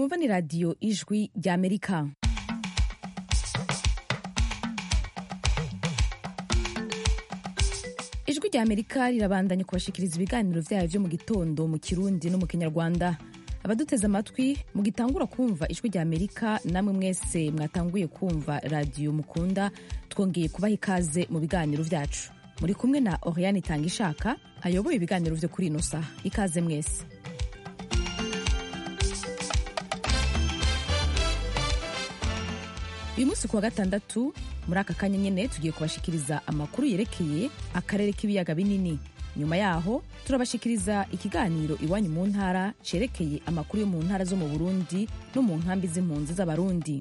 mwumva ni radiyo ijwi ry'amerika ijwi ry'amerika rirabandanya kubashikiriza ibiganiro vyayo vyo mu gitondo mu kirundi no mu kinyarwanda abaduteze amatwi mugitangura kumva ijwi ry'amerika namwe mwese mwatanguye kumva radiyo mukunda twongeye kubaha ikaze mu biganiro vyacu muri kumwe na oriane itanga ishaka ayoboye ibiganiro vyo kuri ino saha ikaze mwese uyu munsi ku wa gatandatu muri aka kanya nyene tugiye kubashikiriza amakuru yerekeye akarere k'ibiyaga binini nyuma yaho turabashikiriza ikiganiro iwanyu mu ntara cerekeye amakuru yo mu ntara zo mu burundi no mu nkambi z'impunzi z'abarundi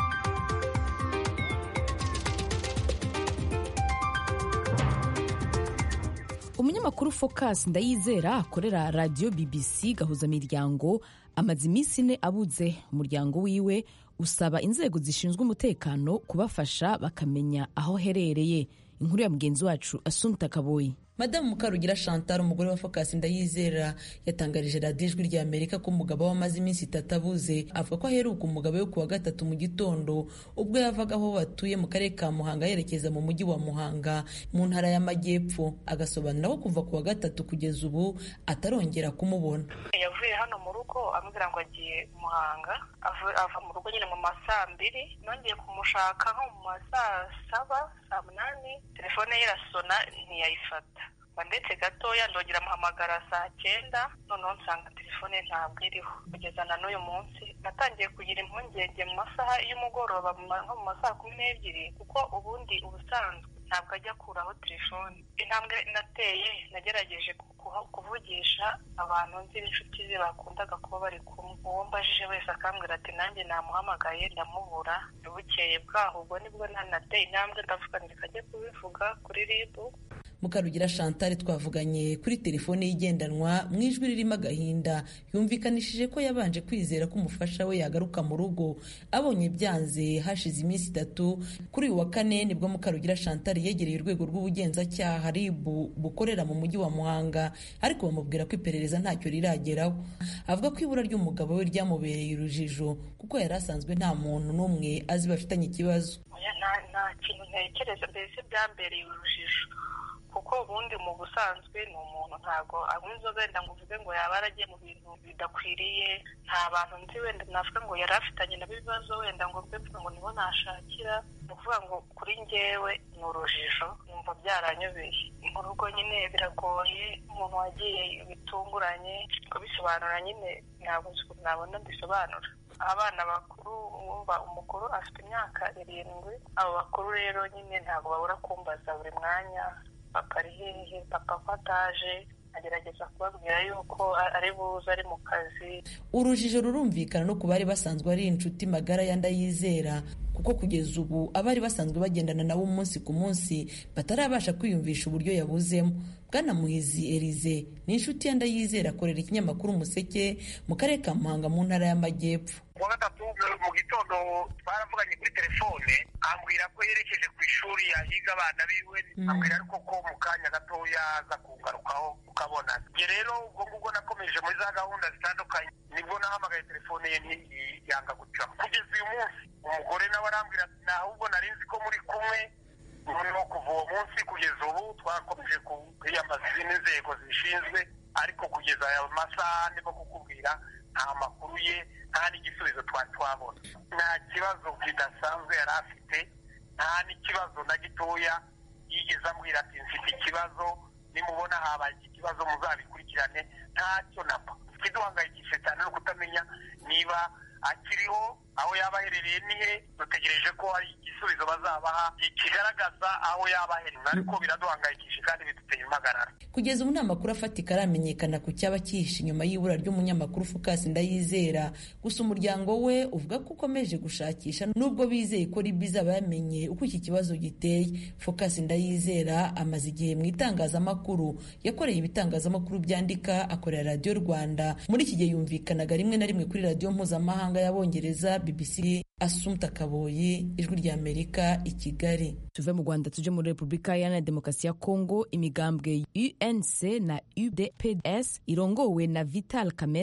umunyamakuru focus ndayizera akorera radiyo bbc gahuza miryango amaze iminsi ine abuze umuryango wiwe usaba inzego zishinzwe umutekano kubafasha bakamenya aho herereye inkuru ya mugenzi wacu asumta kaboyi madamu mukarugira chantal umugore wa focus ndayizera yatangarije radiyo ijwi rya amerika ko umugabo we amaze iminsi itatu abuze avuga ko aheruka umugabo we ku wa gatatu mu gitondo ubwo yavaga aho batuye mu karere ka muhanga yerekeza mu mujyi wa muhanga mu ntara y'amajyepfo agasobanura ko kuva ku wa gatatu kugeza ubu atarongera kumubona yavuye hano mu rugo ambwira ngo agiye muhanga ava mu rugo nyine mu ma saa mbiri nongeye kumushaka nko mu ma saa saba saa munani telefone ye irasona ntiyayifata ndetse gatoya ndongera amuhamagara saa cyenda noneho nsanga telefone ntabwo iriho kugeza na n'uyu munsi natangiye kugira impungenge mu masaha y'umugoroba nko mu masaha kumi n'ebyiri kuko ubundi ubusanzwe ntabwo ajya akuraho telefone intambwe nateye nagerageje kuvugisha abantu nzi b'inshuti ze bakundaga kuba bari kumwe uwo mbajije wese akambwira ati nanjye namuhamagaye ndamubura bukeye bwaho ubwo nibwo nanateye intambwe ndavuga ndikajya kubivuga kuri ribu mukarugira chantal twavuganye kuri telefone y'igendanwa mu ijwi ririmo agahinda yumvikanishije ko yabanje kwizera ko umufasha we yagaruka mu rugo abonye byanze hashize iminsi itatu kuri uyu wa kane nibwo mukarugira chantal yegereye urwego rw'ubugenzacyaha rib bukorera mu mujyi wa muhanga ariko bamubwira ko iperereza ntacyo rirageraho avuga ko ibura ry'umugabo we ryamubereye urujijo kuko yari asanzwe nta muntu n'umwe azi bafitanye ikibazo nta kintu ntekereza mbese byambereye urujijo kuko ubundi mu busanzwe ni umuntu ntabwo anywa inzoga wenda ngo uvuge ngo yaba yaragiye mu bintu bidakwiriye nta bantu nzi wenda navuga ngo yari afitanye nabo ibibazo wenda ngo mbe ngo nibo nashakira ni ukuvuga ngo kuri njyewe ni urujijo numva byaranyobeye mu rugo nyine biragoye umuntu wagiye bitunguranye kubisobanura nyine ntabwo nabona bisobanura abana bakuru wumva umukuru afite imyaka irindwi abo bakuru rero nyine ntabwo babura kumbaza buri mwanya papa ari hehe papa ko ataje agerageza kubabwira yuko ari buze ari mu kazi urujijo rurumvikana no ku bari basanzwe ari inshuti magara ya ndayizera kuko kugeza ubu abari basanzwe bagendana nabo umunsi ku munsi batarabasha kwiyumvisha uburyo yabuzemo bwana muhizi erize ni inshuti ya ndayizera akorera ikinyamakuru umuseke mu karere ka muhanga mu ntara y'amajyepfo kuwa gatatu mu gitondo twaravuganye kuri telefone ambwira ko yerekeje ku ishuri yahiga abana biwe ambwira ariko ko mu kanya gatoya aza kungarukaho ukabona njye rero ubwo ngubwo nakomeje muri za gahunda zitandukanye nibwo nahamagaye telefone ye ntiyanga gucamo kugeza uyu munsi umugore nawe arambwira ati ahubwo nari nzi ko muri kumwe noneho kuva uwo munsi kugeza ubu twakomeje kwiyambaza izindi nzego zishinzwe ariko kugeza aya masaha ndimo kukubwira nta makuru ye nta n'igisubizo twari twabona nta kibazo kidasanzwe yari afite nta n'ikibazo na gitoya yigeze ambwira ati mfite ikibazo nimubona habaye iki kibazo muzabikurikirane ntacyo napa ikiduhangayikishije cyane no kutamenya niba akiriho aho yaba aherereye nihe dutegereje ko hari igisubizo bazabaha kigaragaza aho yaba aherereye ariko biraduhangayikishije kandi biduteye impagarara kugeza ubu nta makuru afatika aramenyekana ku cyaba cyihishe inyuma y'ibura ry'umunyamakuru focus ndayizera gusa umuryango we uvuga ko ukomeje gushakisha nubwo bizeye ko ribi izaba yamenye uko iki kibazo giteye focus ndayizera amaze igihe mu itangazamakuru yakoreye ibitangazamakuru byandika akorera radiyo rwanda muri iki gihe yumvikanaga rimwe na rimwe kuri radiyo mpuzamahanga y'abongereza bbc asumta kaboyi ijwi rya amerika i kigali tuve mu rwanda tuje muri repubulika iharanira demokarasi ya kongo imigambwe unc na udps irongowe na vital kamere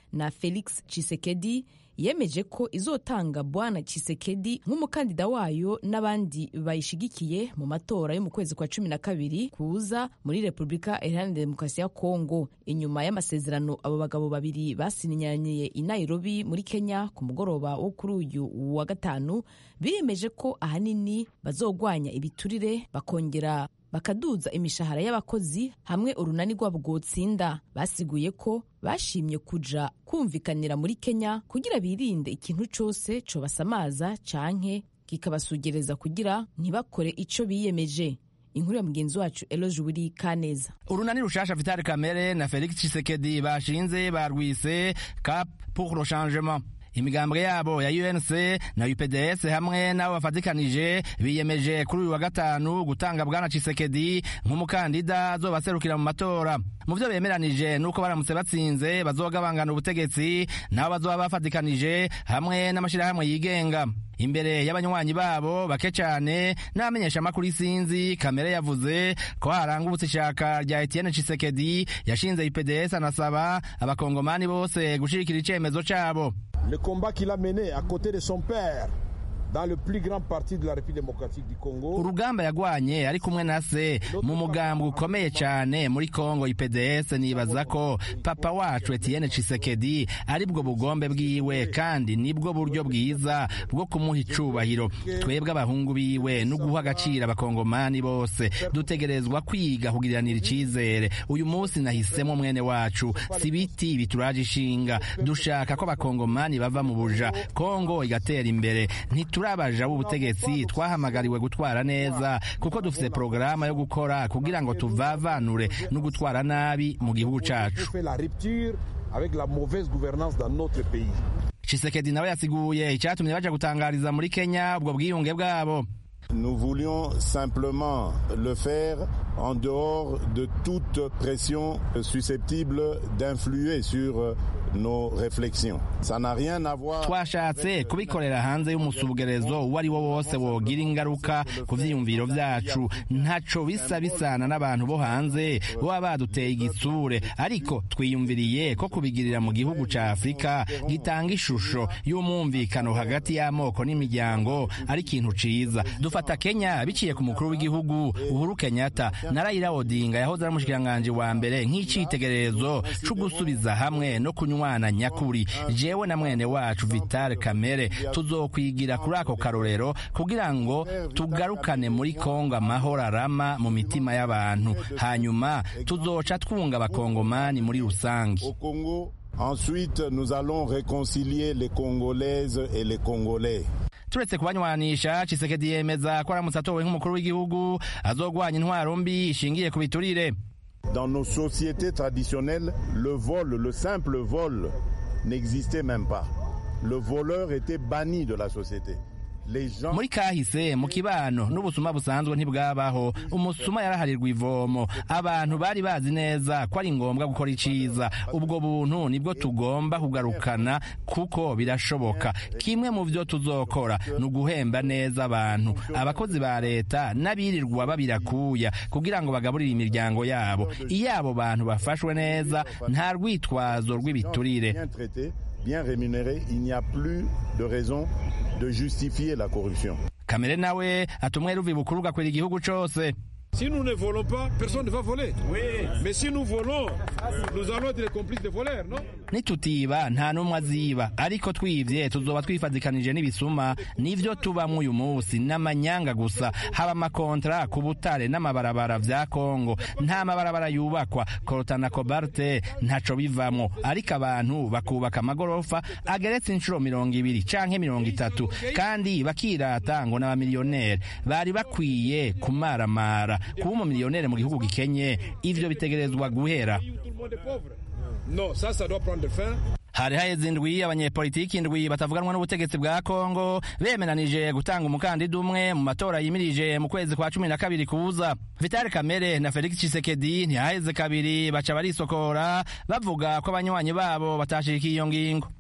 na felix chisekedi yemeje ko izotanga bwana chisekedi nk'umukandida wayo n'abandi bayishigikiye mu matora yo mu kwezi kwa cumi na kabiri kuza muri repubulika iharanira demokarasi ya kongo inyuma y'amasezerano abo bagabo babiri basinyaniye i nairobi muri kenya ku mugoroba wo kuri uyu wa gatanu biyemeje ko ahanini bazogwanya ibiturire bakongera bakaduza imishahara y'abakozi hamwe urunani rwabo rwotsinda basiguye ko bashimye kuja kumvikanira muri kenya kugira birinde ikintu cose cobasamaza canke kikabasugereza kugira ntibakore ico biyemeje inkuru ya mugenzi wacu eloge wiri kaneza urunani rushasha vitali kamere na felix chisekedi bashinze barwise cap pour le changement imigambwe yabo ya UNC na UPDS hamwe n'abo bafatikanije biyemeje kuri uyu wa gatanu gutanga bwana Chisekedi nk'umukandida azobaserukira mu matora mu byo bemeranije nuko baramutse batsinze bazogabangana ubutegetsi nabo bazoba bafatikanije hamwe n'amashirahamwe yigenga imbere y'abanywanyi babo bake cyane n'abamenyesha amakuru isinzi kamere yavuze ko harangubutse ishaka rya Etienne Chisekedi yashinze UPDS anasaba abakongomani bose gushirikira icemezo cabo le combat qu'il a mené à côté de son père dans le plus grand parti de la République démocratique du Congo. urugamba yagwanye ari kumwe na se mu mugambwe ukomeye cyane muri Congo IPDS nibaza ko papa wacu Etienne Tshisekedi ari bwo bugombe bwiwe kandi nibwo buryo bwiza bwo kumuha icubahiro twebwe abahungu biwe no guha agaciro abakongomani bose dutegerezwa kwiga kugiriranira icizere uyu munsi nahisemo mwene wacu si biti bituraje ishinga dushaka ko abakongomani bava mu buja Congo igatera imbere ntiturabaja b'ubutegetsi twahamagariwe gutwara neza kuko dufite porogaramu yo gukora kugira ngo tuvavanure no gutwara nabi mu gihugu cacu fait la rupture avec la mauvaise gouvernance dans notre pays. Chisekedi nawe yasiguye icyatumye baja gutangariza muri Kenya ubwo bwiyunge bwabo Nous voulions simplement le faire en dehors de toute pression susceptible d'influer sur nos réflexions. Ça n'a rien à voir twashatse kubikorera hanze y'umusubugerezo uwo ari wo wose wogira ingaruka ku vyiyumviro vyacu ntaco bisa bisana n'abantu bo hanze boba baduteye igitsure ariko twiyumviriye ko kubigirira mu gihugu ca afurika gitanga ishusho y'umwumvikano hagati y'amoko n'imiryango ari ikintu ciza dufata kenya biciye ku mukuru w'igihugu uhuru kenyatta na raila odinga yahoze ari umushikiranganji wa mbere nk'icitegererezo co gusubiza hamwe no kunywana nyakuri jewe na mwene wacu Vital Kamere tuzokwigira kuri ako karorero kugira ngo tugarukane muri Kongo amahoro arama mu mitima y'abantu hanyuma tuzoca twunga abakongomani muri rusange au Congo. Ensuite, nous allons réconcilier les Congolaises et les Congolais. turetse kubanywanisha Chisekedi yemeza ko aramutse atowe nk'umukuru w'igihugu azogwanya intwaro mbi ishingiye ku biturire Dans nos sociétés traditionnelles, le vol, le simple vol, n'existait même pas. Le voleur était banni de la société. Les gens muri kahise mu kibano n'ubusuma busanzwe ntibwabaho umusuma yaraharirwa ivomo abantu bari bazi neza ko ari ngombwa gukora iciza ubwo buntu nibwo tugomba kugarukana kuko birashoboka kimwe mu byo tuzokora ni uguhemba neza abantu abakozi ba leta n'abirirwa babirakuya kugira ngo bagaburire imiryango yabo iyo abo bantu bafashwe neza nta rwitwazo rw'ibiturire bien traités, bien rémunérés, il n'y a plus de raison de justifier la corruption. kamere nawe atumwe ruvi bukuru gakwira igihugu cose Si nous ne volons pas, personne ne va voler. Mais si nous volons, nous allons être les complices des voleurs, non nitutiba nta n'umwe aziba ariko twivye tuzoba twifadikanije n'ibisuma nivyo tubamwo uyu munsi n'amanyanga gusa haba amakontra ku butare n'amabarabara vya kongo nta mabarabara yubakwa korota na kobarte ntaco bivamwo ariko abantu bakubaka amagorofa ageretse inshuro mirongo ibiri canke mirongo itatu kandi bakirata ngo n'abamiliyoneri bari bakwiye kumaramara kuba umumiliyoneri mu gihugu gikenye ivyo bitegerezwa guhera Tout le monde est pauvre. Non, ça, ça doit prendre fin. hari haheze indwi abanyepolitiki indwi batavuganwa n'ubutegetsi bwa kongo bemeranije gutanga umukandida umwe mu matora yimirije mu kwezi kwa cumi na kabiri kuza vitali kamere na felix chisekedi ntihaheze kabiri baca barisokora bavuga ko abanywanyi babo batashikiye iyo ngingo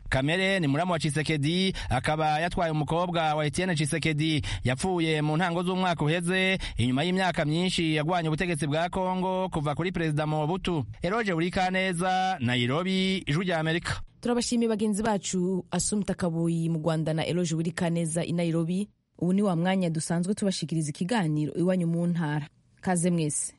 kamere ni muramu wa cisekedi akaba yatwaye umukobwa wa etienne cisekedi yapfuye mu ntango z'umwaka uheze inyuma y'imyaka myinshi yagwanye ubutegetsi bwa kongo kuva kuri perezida mobutu eroje burikaneza nairobi ijwi rya amerika turabashimiye bagenzi bacu asumta kabuyi mu rwanda na eloge burikaneza i nairobi ubu ni wa mwanya dusanzwe tubashikiriza ikiganiro iwanyu mu ntara kaze mwese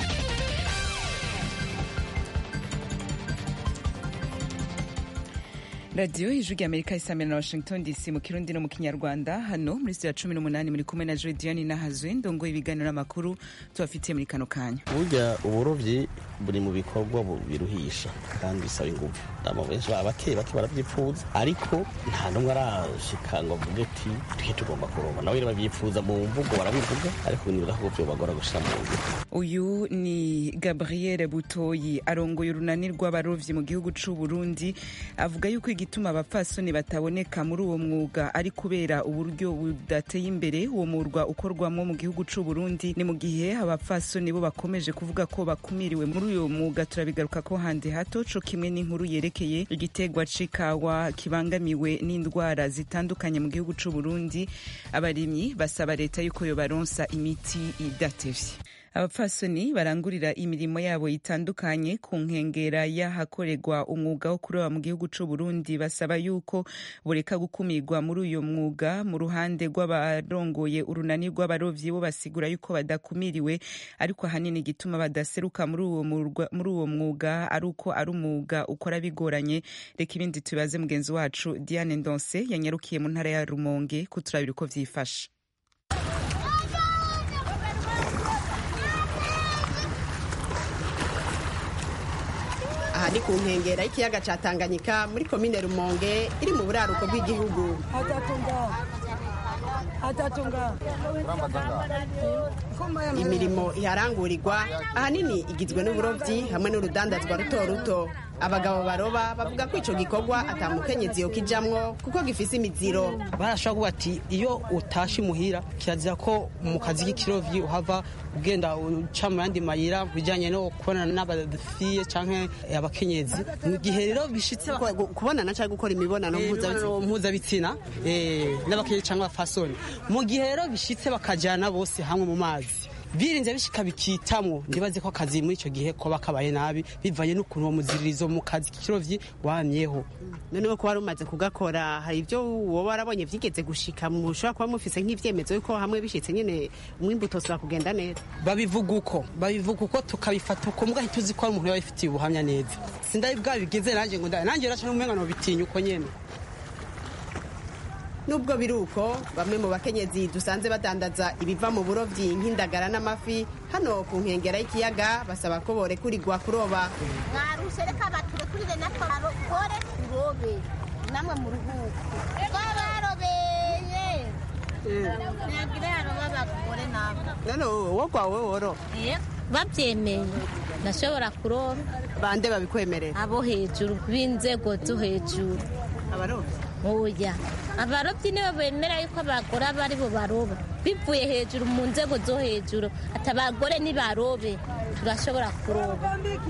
radiyo ijwi rya amerika isamira na washington dc mu kirundi no mu kinyarwanda hano muri sitiyo ya cumi n'umunani muri kumwe na jodiane nahazwe ndongo ibiganiro n'amakuru tubafitiye muri kano kanya burya uburobyi buri mu bikorwa biruhisha kandi bisaba ingufu abantu benshi baba bake bake barabyipfuza ariko nta n'umwe arashika ngo avuge ati twe tugomba kuroba nawe rero babyipfuza mu mvugo barabivuga ariko nibaza ko byobagora gushira mu ngiro uyu ni gabriel butoyi arongoye urunani rw'abarovyi mu gihugu c'u burundi avuga yuko igituma abapfasoni bataboneka muri uwo mwuga ari kubera uburyo budateye imbere uwo murwa ukorwamo mu gihugu c'u burundi ni mu gihe abapfasoni bo bakomeje kuvuga ko bakumiriwe muri uyo mwuga turabigaruka ko handi hato co kimwe n'inkuru yerekeye igitegwa c'ikawa kibangamiwe n'indwara zitandukanye mu gihugu c'u burundi abarimyi basaba leta yuko yobaronsa imiti idatevye abapfasoni barangurira imirimo yabo itandukanye ku nkengera y'ahakorerwa umwuga wo kuroba mu gihugu c'u Burundi basaba yuko bureka gukumirwa muri uyo mwuga mu ruhande rw'abarongoye urunani rw'abarovyi bo basigura yuko badakumiriwe ariko ahanini igituma badaseruka muri uwo muri uwo mwuga ari uko ari umwuga ukora bigoranye reka ibindi tubaze mugenzi wacu Diane Ndonse yanyarukiye mu ntara ya Rumonge kuturabira uko vyifashe aha ni ku nkengera y'ikiyaga cya tanganyika muri komine rumonge iri mu buraruko bw'igihugu imirimo iharangurirwa ahanini igizwe n'uburobyi hamwe n'urudandazwa ruto ruto abagabo baroba bavuga ko icyo gikorwa atamukenyezi yo kijamwo kuko gifise imiziro barashobora kuvuga ati iyo utashe imuhira kirazira ko mu kazi k'ikirovyi uhava ugenda uca mu yandi mayira bijanye no kubonana n'abafiye canke abakenyezi mu gihe rero bishitse kubonana cyangwa gukora imibonano mpuzabitsina n'abakenyezi canke abafasoni mu gihe rero bishitse bakajana bose hamwe mu mazi birinze bishika bikitamwo ndibaze ko akazi muri icyo gihe koba kabaye nabi bivanye n'ukuntu uwo muziririzo mu kazi k'ikirovyi wamyeho noneho ko wari umaze kugakora hari ibyo wowe warabonye vyigeze gushika mushobora kuba mufise nk'ivyemezo yuko hamwe bishitse nyene umwimbu utosubira kugenda neza babivuga uko babivuga uko tukabifata uko mbwa ntituzi ko ari umuntu yabifitiye ubuhamya neza sindari bwabigeze nanjye ngo nanjye raca n'umenga nobitinya uko nyene nubwo biri uko bamwe mu bakenyezi dusanze badandaza ibiva mu burobyi nk'indagara n'amafi hano ku nkengera y'ikiyaga basaba ko borekurirwa kuroba mwarushe reka baturekurire natwe barokore turobe namwe mu ruhuko twabarobeye ntagire yaroba abagore nabo none wowe kwawe woro babyemeye ndashobora kuroba bande babikwemerera abo hejuru b'inzego zo hejuru abarobyi oya abarobyi nibo bemera yuko abagore aba ari bo baroba bivuye hejuru mu nzego zo hejuru ati abagore nibarobe turashobora kuroba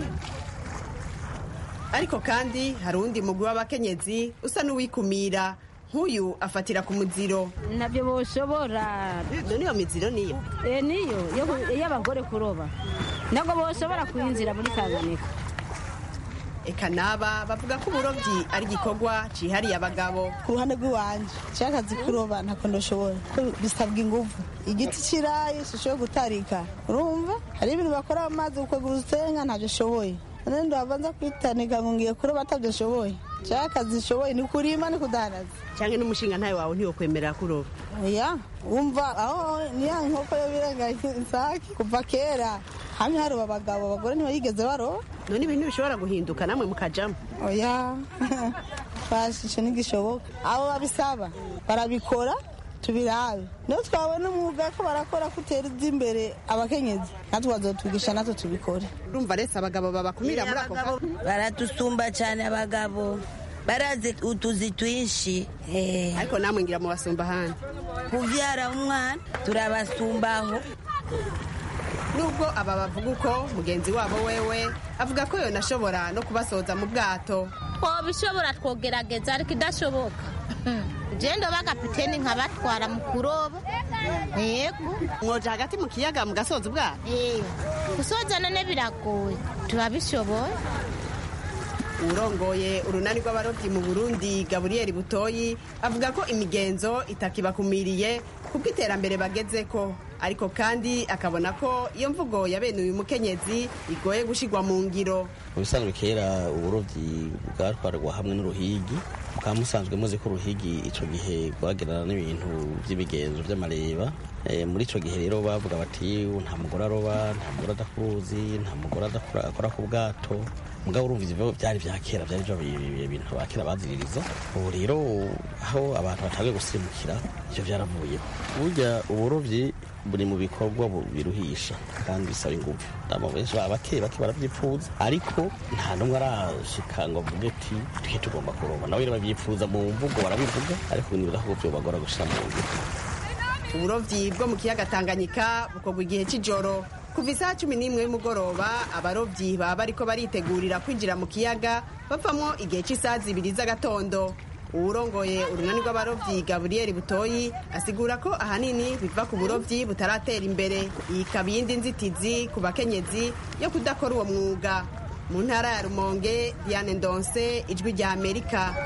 ariko kandi hari uwundi mugwi w'abakenyezi usa n'uwikumira nk'uyu afatira ku muziro nabyo boshobora none iyo miziro niyo eh niyo y'abagore kuroba ntabwo boshobora kuyinjira muri tanganyika eka naba bavuga ko uburobyi ari igikorwa cyihariye abagabo ku ruhande rw'iwanjye nshakazi kuroba ntako ndashobora bisabwa ingufu igiti kirayi sishoboye gutarika urumva hari ibintu bakora mu mazi ukagura urusenga ntabyo ashoboye none ndabanza kwitanika ngo ngiye kuroba atabyo ashoboye cyangwa akazi ishoboye ni kurima ni kudandaza cyangwa n'umushinga ntawe wawe ntiwokwemerera kuroba oya wumva aho niya nkoko yo birenga isake kuva kera hamwe haroba abagabo abagore ntibayigeze baroba none ibintu bishobora guhinduka namwe mukajamo oya twashishe ntigishoboka abo babisaba barabikora tubirabe niyo twabona umwuga ko barakora ko utera imbere abakenyezi natwe bazotwigisha natwe tubikore urumva rese abagabo babakumira muri ako kanya baradusumba cyane abagabo barazi utuzi twinshi ariko namwe ngira mu basumba ahandi kuvyara umwana turabasumbaho nubwo aba bavuga uko mugenzi wabo wewe avuga ko yonashobora no kubasoza mu bwato twobishobora twogerageza ariko idashoboka jendo bagapiteni nkabatwara mu kuroba yego mwoja hagati mu kiyaga mugasoza ubwato gusoza none biragoye turabishoboye urongoye urunani rw'abarobyi mu burundi gaburiyeri butoyi avuga ko imigenzo itakibakumiriye kubwo iterambere bageze ko ariko kandi akabona ko iyo mvugo ya bene uyu mukenyezi igoye gushigwa mu ngiro mu bisanzwe kera uburobyi bwatwarwa hamwe n'uruhigi mukaba musanzwe muzi ko uruhigi icyo gihe rwagerana n'ibintu by'ibigenzo by'amareba muri icyo gihe rero bavuga bati nta mugore aroba nta mugore adakuruzi nta mugore akora ku bwato mugabo urumva ivyo byari vya kera byari byo ibintu ba kera baziririza ubu rero aho abantu batangiye gusimukira ivyo byaravuyeho burya uburovyi buri mu bikorwa biruhisha kandi bisaba ingufu abo benshi baba bake bake baravyipfuza ariko nta n'umwe arashika ngo avuge ati twe tugomba kuroba nawe rero bavyipfuza mu mvugo barabivuga ariko nibaza ko vyobagora gushira mu ngiro uburovyi bwo mu kiyaga tanganyika bukorwa igihe c'ijoro kuva isaha cumi n'imwe y'umugoroba abarovyi baba bariko baritegurira kwinjira mu kiyaga bavamwo igihe c'isaha zibiri z'agatondo uwurongoye urunani rw'abarovyi gaburiyeri butoyi asigura ko ahanini biva ku burovyi butaratera imbere iyi ikaba iyindi nzitizi ku bakenyezi yo kudakora uwo mwuga mu ntara ya rumonge diane ndonse ijwi rya amerika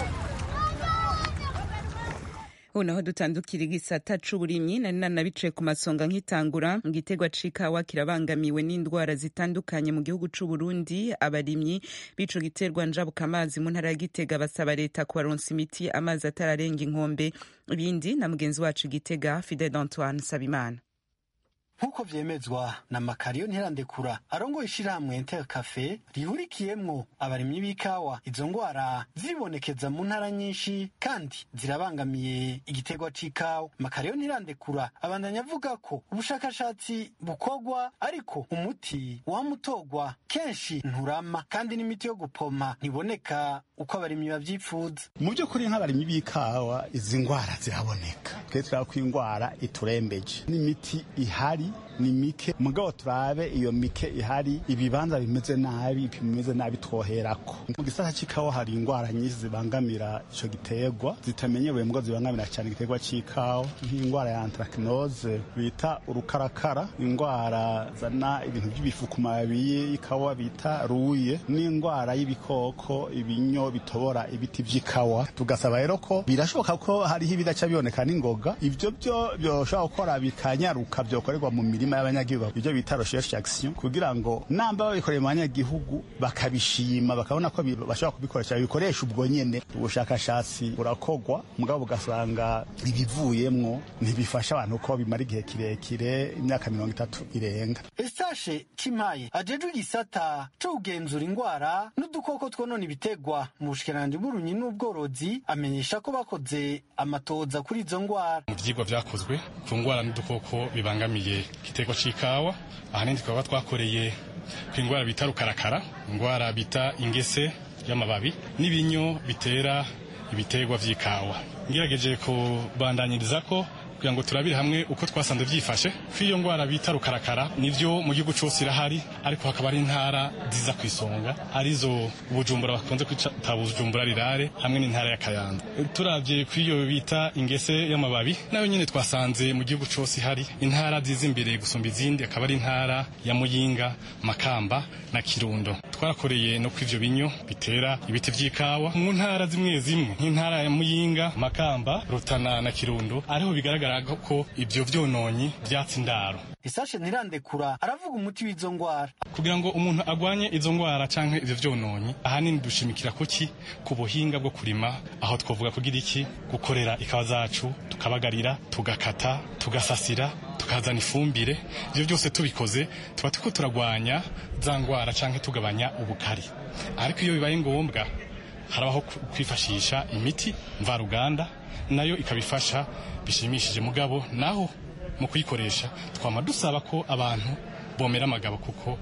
ubu naho dutandukira igisata c'uburimyi nari nanabicaye ku masonga nk'itangura igitegwa c'ikawa kirabangamiwe n'indwara zitandukanye mu gihugu c'uburundi abarimyi b'ico giterwa njabuka amazi mu ntara ya gitega basaba leta kubaronsa imiti amazi atararenga inkombe ibindi na mugenzi wacu gitega fidel antoine sabimana nk'uko vyemezwa na makariyo ntirandekura arongoye ishirahamwe inter cafe rihurikiyemwo abarimyi b'ikawa izo ngwara zibonekeza mu ntara nyinshi kandi zirabangamiye igiterwa c'ikawa makariyo ntirandekura abandanya avuga ko ubushakashatsi bukorwa ariko umuti wamutogwa kenshi nturama kandi n'imiti yo gupoma ntiboneka uko abarimyi bavyipfuza mu by'ukuri nk'abarimyi b'ikawa izi ngwara ziraboneka twe turaba ko ingwara iturembeje n'imiti ihari ni mike mugabo turabe iyo mike ihari ibibanza bimeze nabi ibipimo bimeze nabi twoherako mu gisata c'ikawa hari ingwara nyinshi zibangamira ico giterwa zitamenyerewe mbwo zibangamira cyane igiterwa c'ikawa nk'ingwara ya anthracnose bita urukarakara ingwara zana ibintu by'ibifu ku mababi y'ikawa bita ruye n'ingwara y'ibikoko ibinyo bitobora ibiti vy'ikawa tugasaba rero ko birashoboka ko hariho ibidaca biboneka n'ingoga ivyo byo byoshobora gukora bikanyaruka byokorerwa mu mirima y'abanyagihugu ibyo bita recherche action kugira ngo namba babikoreye mu banyagihugu bakabishima bakabona ko bashobora kubikoresha bikoresha ubwo nyene ubushakashatsi burakogwa mugabo ugasanga ibivuyemwo ntibifasha abantu ko bimara igihe kirekire imyaka mirongo itatu irenga estashe cimaye ajejwe igisata co kugenzura ingwara n'udukoko twonona ibitegwa mu bushikiranganji bw'urunyi n'ubworozi amenyesha ko bakoze amatoza kuri izo ngwara mu vyigwa vyakozwe ku ngwara n'udukoko bibangamiye igiterwa c'ikawa ahanini tukaba twakoreye ku ingwara bita rukarakara ingwara bita ingese y'amababi n'ibinyo bitera ibiterwa vy'ikawa ngerageje kubandanyiriza ko kugira ngo turabire hamwe uko twasanze vyifashe ko iyo ngwara bita rukarakara nivyo mu gihugu cose irahari ariko hakaba ari intara ziza ku isonga arizo bujumbura bakunze kwita bujumbura rirare hamwe n'intara ya kayanza turavye ku iyo bita ingese y'amababi nayo nyene twasanze mu gihugu cose ihari intara ziza imbere gusumba izindi akaba ari intara ya muyinga makamba na kirundo twarakoreye no ku ivyo binyo bitera ibiti vy'ikawa mu ntara zimwe zimwe nk'intara ya muyinga makamba rutana na kirundo ariho bigaragara ko ibyo vyononyi vyatsi indaro isashe ntirandekura aravuga umuti w'izo ngwara kugira ngo umuntu agwanye izo ngwara canke ivyo vyononyi ahanini dushimikira kuki ku buhinga bwo kurima aho twovuga kugira iki gukorera ikawa zacu tukabagarira tugakata tugasasira tukazana ifumbire ivyo byose tubikoze tuba turiko turagwanya za ngwara canke tugabanya ubukari ariko iyo bibaye ngombwa harabaho kwifashisha imiti mvaruganda nayo ikabifasha bishimishije mugabo naho mu kuyikoresha twama dusaba ko abantu bomera amagabo kuko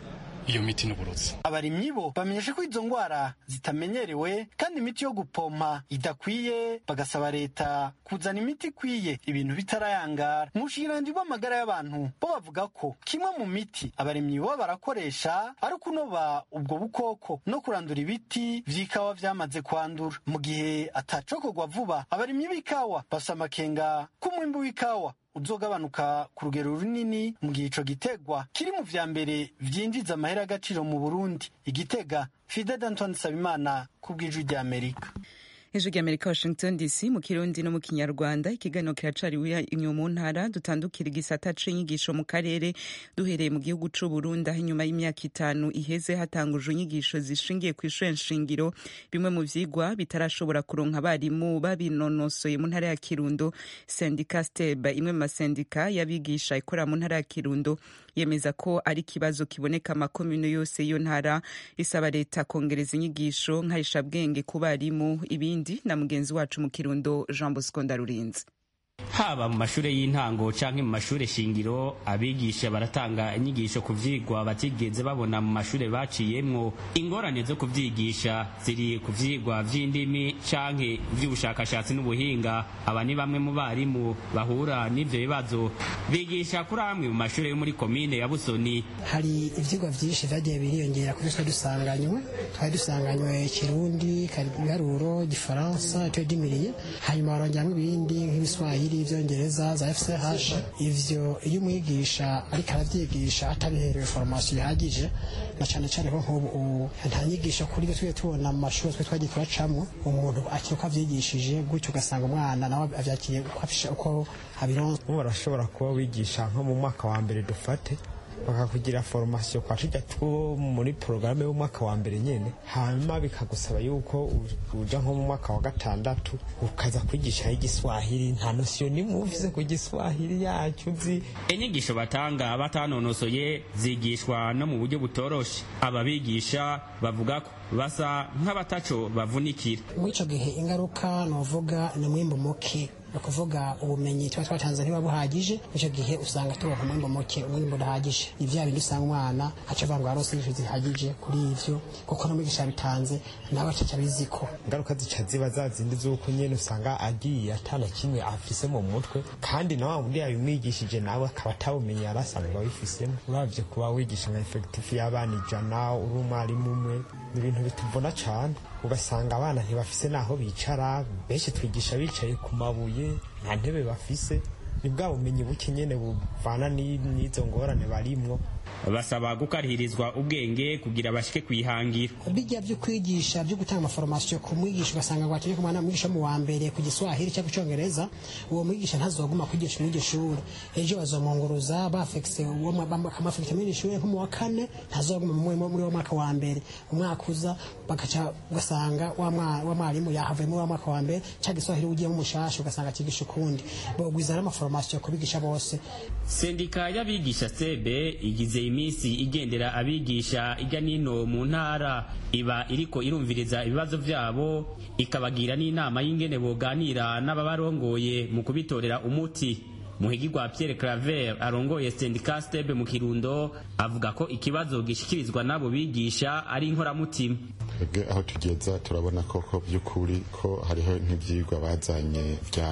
iyo miti n'uburozi abarimyi bo bamenyesha ko izo ngwara zitamenyerewe kandi imiti yo gupompa idakwiye bagasaba leta kuzana imiti ikwiye ibintu bitarayangara mu bushikiranganji bw'amagara y'abantu bo bavuga ko kimwe mu miti abarimyi bo barakoresha ari ukunoba ubwo bukoko no kurandura ibiti vy'ikawa vyamaze kwandura mu gihe atacokorwa vuba abarimyi b'ikawa bafise amakenga k'umwimbu w'ikawa uzogabanuka ku rugero runini mu gihe ico gitegwa kiri mu vya mbere vyinjiza amahera y'agaciro mu burundi igitega fide d'antoine sabimana ku bw'ijwi ry'amerika ijwi ry'amerika washington dc mu kirundi no mu kinyarwanda ikiganiro kiracariwe inyuma mu ntara dutandukira igisata c'inyigisho mu karere duhereye mu gihugu c'u burundi aho inyuma y'imyaka itanu iheze hatangujwe inyigisho zishingiye ku ishure nshingiro bimwe mu vyigwa bitarashobora kuronka abarimu babinonosoye mu ntara ya kirundo sendika steb imwe mu masendika y'abigisha ikorera mu ntara ya kirundo yemeza ko ari ikibazo kiboneka amakomune yose y'iyo ntara isaba leta kongereza inyigisho nkarishabwenge ku barimu ibindi na mugenzi wacu mu kirundo jean bosco ndarurinze haba mu mashure y'intango canke mu mashure shingiro abigisha baratanga inyigisho ku vyigwa batigeze babona mu mashure baciyemwo ingorane zo kuvyigisha ziri ku vyigwa vy'indimi canke vy'ubushakashatsi n'ubuhinga aba ni bamwe mu barimu bahura n'ivyo bibazo bigisha kuri amwe mu mashure yo muri komine ya busoni hari ivyigwa vyinshi vyagiye biriyongera kuri twe dusanganywe twari dusanganywe kirundi ibiharuro igifaransa icyo dimiriye hanyuma barongeramwo ibindi nk'ibiswahili ivyongereza za fch ivyo iyo umwigisha ariko aravyigisha atabiherewe formation ihagije na cane cane ko nk'ubu nta nyigisho kuri twe tubona mu mashuri twe twagiye turacamwo umuntu akiri uko avyigishije gutyo ugasanga umwana nawe avyakiriye uko abironse ubu barashobora kuba wigisha nko mu mwaka wa mbere dufate bakakugira formation kwa tujya two muri porogaramu y'umwaka wa mbere nyene hanyuma bikagusaba yuko uja nko mu mwaka wa gatandatu ukaza kwigisha igiswahili nta nosiyo nimwe ufise ku giswahili yacu uzi inyigisho batanga batanonosoye zigishwa no mu buryo butoroshe ababigisha bavuga ko basa nk'abataco bavunikira muri ico gihe ingaruka novuga ni mwimbu muke ni ukuvuga ubumenyi tuba twatanze ntiba buhagije icyo gihe usanga turonka umwimbo muke umwimbo udahagije ni vya bindi usanga umwana aca avuga ngo yarose inyigisho zihagije kuri ivyo kuko n'umwigisha yabitanze nawe acaca abiziko ingaruka zica ziba za zindi z'uko nyene usanga agiye atana kimwe afise mu mutwe kandi na wa wundi yabimwigishije nawe akaba atabumenyi yari asanzwe abifisemo uravye kuba wigisha nka efekitifu y'abana ijana uri umwarimu umwe ni ibintu bituvuna cane ugasanga abana ntibafise n'aho bicara benshi twigisha bicaye ku mabuye nta ntebe bafise ni bwa bumenyi buke nyene buvana n'izo ngorane barimwo basaba gukarihirizwa ubwenge kugira bashike kwihangira bijya byo kwigisha byo gutanga amaforomasiyo ku mwigisha ugasanga ngo akeneye kumwana mwigisha mu wa mbere ku giswahili cyangwa icyongereza uwo mwigisha ntazoguma kwigisha muri iryo shuri ejo bazomunguruza bafekise bakamafekita muri iryo shuri nko mu wa kane ntazoguma muri uwo mwaka wa mbere umwaka uza bagaca ugasanga wa mwarimu yahavuye muri wa mwaka wa mbere cyangwa igiswahili ugiyemo umushasha ugasanga akigisha ukundi bogwiza n'amaforomasiyo kubigisha bose sendika y'abigisha sebe igize iminsi igendera abigisha ijya nino mu ntara iba iriko irumviriza ibibazo vyabo ikabagira n'inama y'ingene boganira n'ababarongoye mu kubitorera umuti muhigirwa Pierre Claver arongoye sendika stebe mu Kirundo avuga ko ikibazo gishikirizwa n'abo bigisha ari inkoramutima twebwe aho tugeza turabona koko by'ukuri ko hariho nk'ibyigwa bazanye bya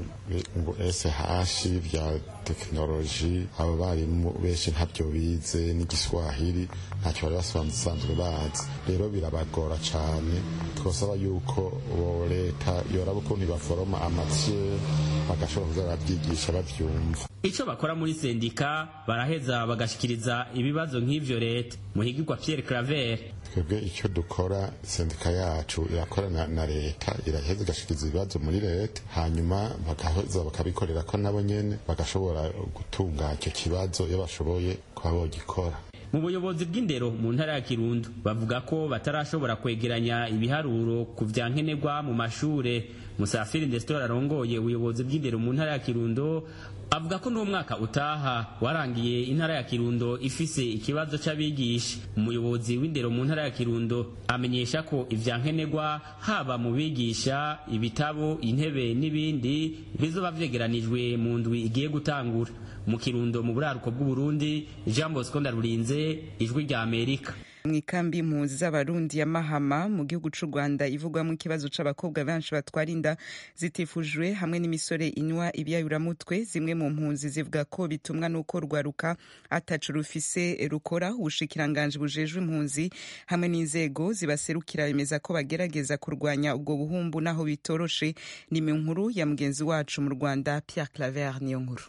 SH bya tekinoloji abo barimu benshi ntabyo bize n'igiswahili ntacyo bari basanzwe bazi rero birabagora cyane twasaba yuko leta yoraba ukuntu baforoma amatiye bagashobora kuza barabyigisha babyumva ico bakora muri sendika baraheza bagashikiriza ibibazo nk'ivyo leta muhigirwa Pierre Claver twebwe icyo dukora sendika yacu irakorana na leta iraheza igashikiriza ibibazo muri leta hanyuma bagaheza bakabikorera ko nabo nyene bagashobora gutunga icyo kibazo iyo bashoboye kuba bogikora mu buyobozi bw'indero mu ntara ya kirundo bavuga ko batarashobora kwegeranya ibiharuro ku vya nkenerwa mu mashure musafiri ndesitora arongoye ubuyobozi bw'indero mu ntara ya kirundo avuga ko n'umwaka utaha warangiye intara ya kirundo ifise ikibazo c'abigisha umuyobozi w'indero mu ntara ya kirundo amenyesha ko ivya nkenerwa haba mu bigisha ibitabo intebe n'ibindi bizoba vyegeranijwe mu ndwi igiye gutangura mu kirundo mu buraruko bw'uburundi jean bosco ndarurinze ijwi rya amerika mu ikambi impunzi z'abarundi ya mahama mu gihugu c'u rwanda ivugwamo ikibazo c'abakobwa benshi batwara inda zitifujwe hamwe n'imisore inywa ibyayuramutwe zimwe mu mpunzi zivuga ko bitumwa n'uko rwaruka atacu rufise rukora ubushikiranganji bujejwe impunzi hamwe n'inzego zibaserukira bemeza ko bagerageza kurwanya ubwo buhumbu naho bitoroshe ni nkuru ya mugenzi wacu mu rwanda pierre claver niyo nkuru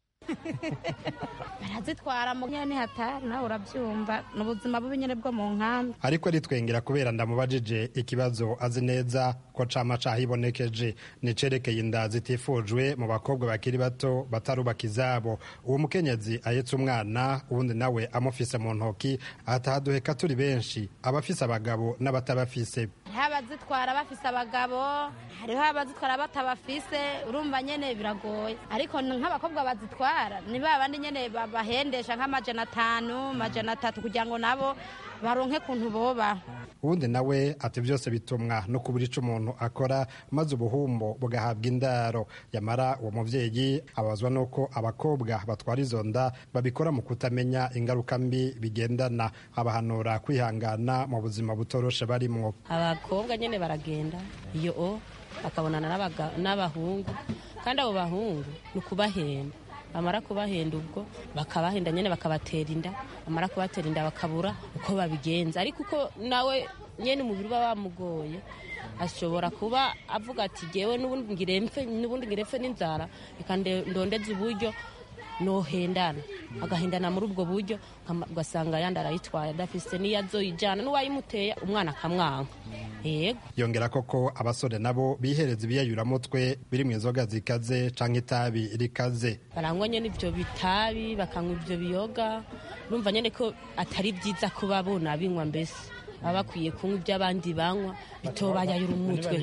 barazitwara mu nyene hatari nawe urabyumva ni ubuzima bubi nyene bwo mu nkambi ariko ritwengera kubera ndamubajije ikibazo azi neza ko cama cahibonekeje nicerekeye inda zitifujwe mu bakobwa bakiri bato batarubaka izabo uwo mukenyezi ahetse umwana uwundi nawe amufise mu ntoki atahaduheka turi benshi abafise abagabo n'abatabafise hariho abazitwara bafise abagabo hariho abazitwara batabafise urumva nyene biragoye ariko nk'abakobwa bazitwara ni ba bandi nyene bahendesha nk'amajana atanu amajana atatu kugira ngo nabo baronke kuntu boba uwundi nawe ati byose bitumwa no kubura ico umuntu akora maze ubuhumbo bugahabwa indaro yamara uwo muvyeyi abazwa n'uko abakobwa batwara izo nda babikora mu kutamenya ingaruka mbi bigendana abahanura kwihangana mu buzima butoroshe barimwo abakobwa nyene baragenda iyo o bakabonana n'abahungu kandi abo bahungu ni ukubahenda bamara kubahenda ubwo bakabahenda nyine bakabatera inda bamara kubatera inda bakabura uko babigenza ariko uko nawe nyine umubiri uba wamugoye ashobora kuba avuga ati gewe n'ubundi ngire mfe n'inzara reka ndondeze uburyo nohendana agahendana muri ubwo buryo ugasanga yandi arayitwaye adafise n'iyo azoyijyana n'uwayimuteye umwana akamwanka yego yongera koko abasore nabo bihereza ibiyayuramutwe biri mu inzoga zikaze canke itabi rikaze barangwa nyene ivyo bitabi bakanywa ivyo biyoga urumva nyene ko atari vyiza kuba bona binywa mbese baba bakwiye kunywa ibyo abandi banywa bitobayayura umutwe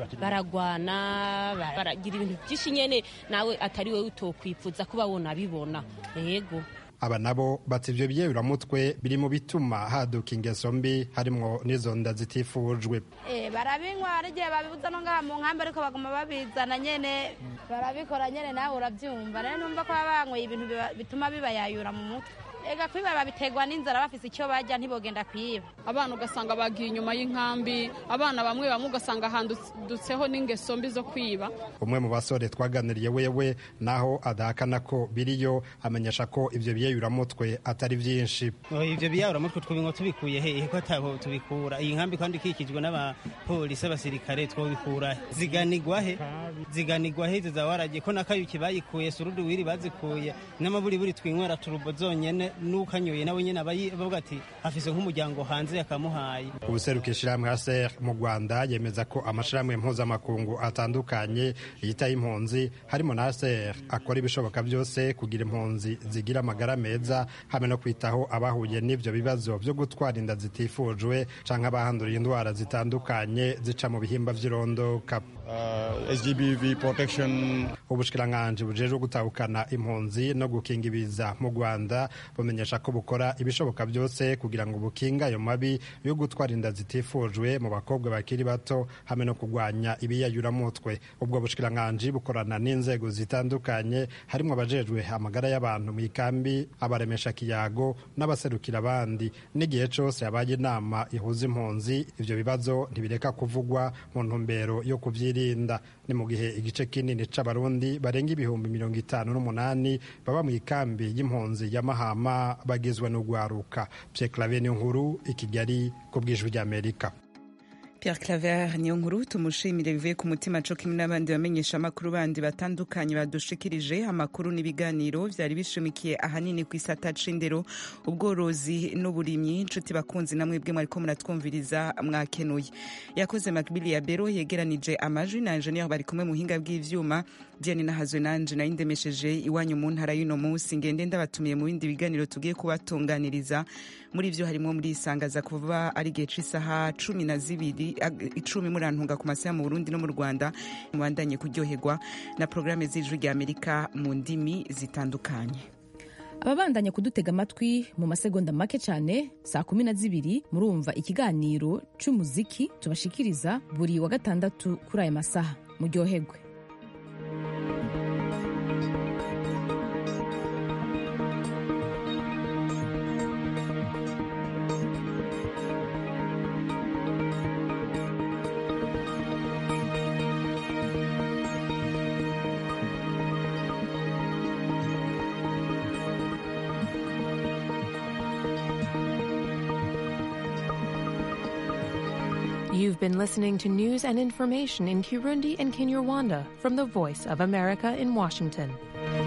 baragwana baragira ibintu byinshi nyene nawe atari wowe utokwifuza kuba wona bibona yego aba nabo bati ivyo biyeyuramutwe biri mu bituma haduka ingeso mbi harimwo n'izo nda zitifujwe barabinywa hari igihe babibuza no ngaha mu nkambi ariko baguma babizana nyene barabikora nyene nawe urabyumva rero numva ko baba banyweye ibintu bituma bibayayura mu mutwe ega kwiba babiterwa n'inzara bafise icyo bajya ntibogenda kwiba abana ugasanga bagiye inyuma y'inkambi abana bamwe bamwe ugasanga handutseho n'ingeso mbi zo kwiba umwe mu basore twaganiriye wewe naho adahakana ko biriyo amenyesha ko ivyo biyeyuramutwe atari vyinshi ivyo biyeyuramutwe twobinywa tubikuye hehe ko ataho tubikura iyi nkambi kandi ikikijwe n'abapolisi abasirikare twobikura ziganigwa he ziganigwa he izo zawaragiye ko nakayuki bayikuye surudi wiri bazikuye n'amaburiburi twinywera turubo zonyene n'ukanyoye nawe nyine aba bavuga ati afise nk'umuryango hanze yakamuhaye ubuseruka ishirahamwe haser mu rwanda yemeza ko amashirahamwe mpuzamakungu atandukanye yitaye impunzi harimo na haser akora ibishoboka byose kugira impunzi zigira amagara meza hamwe no kwitaho abahuye n'ivyo bibazo vyo gutwara inda zitifujwe canke abahanduriye indwara zitandukanye zica mu bihimba vy'irondoka uh, SGBV protection ubushikiranganji bujejwe gutahukana impunzi no gukinga ibiza mu rwanda bumenyesha ko bukora ibishoboka byose kugira ngo bukinga ayo mabi yo gutwara inda zitifujwe mu bakobwa bakiri bato hamwe no kurwanya ibiyayuramutwe ubwo bushikiranganji bukorana n'inzego zitandukanye harimo abajejwe amagara y'abantu mu ikambi abaremesha kiyago n'abaserukira abandi n'igihe cyose habaye inama ihuza impunzi ivyo bibazo ntibireka kuvugwa mu ntumbero yo kuvyirinda ni mu gihe igice kinini c'abarundi barenga ibihumbi mirongo itanu n'umunani baba mu ikambi y'impunzi ya mahama bagizwe n'ugwaruka Pierre Claver niyo nkuru i Kigali ku bw'ijwi ry'Amerika Pierre Claver niyo nkuru tumushimire bivuye ku mutima co kimwe n'abandi bamenyesha amakuru bandi batandukanye badushikirije amakuru n'ibiganiro vyari bishimikiye ahanini ku isata c'indero ubworozi n'uburimyi nshuti bakunzi namwe bwe mwariko muratwumviriza mwakenuye yakoze Macbili ya Bero yegeranije amajwi na engineer bari kumwe mu hinga bw'ivyuma Diane nahazwe nanje nayindemesheje iwanyu mu ntara y'uno munsi ngende ndabatumiye mu bindi biganiro tugiye kubatunganiriza muri vyo harimo muri isangaza kuva ari gihe c'isaha cumi na zibiri icumi murantunga ku masaha mu Burundi no mu Rwanda mubandanye kuryoherwa na programme z'ijwi rya Amerika mu ndimi zitandukanye ababandanya kudutega amatwi mu masegonda make cyane saa kumi na zibiri murumva ikiganiro cy'umuziki tubashikiriza buri wa gatandatu kuri aya masaha muryoherwe You've been listening to news and information in Kirundi and Kinyarwanda from the Voice of America in Washington.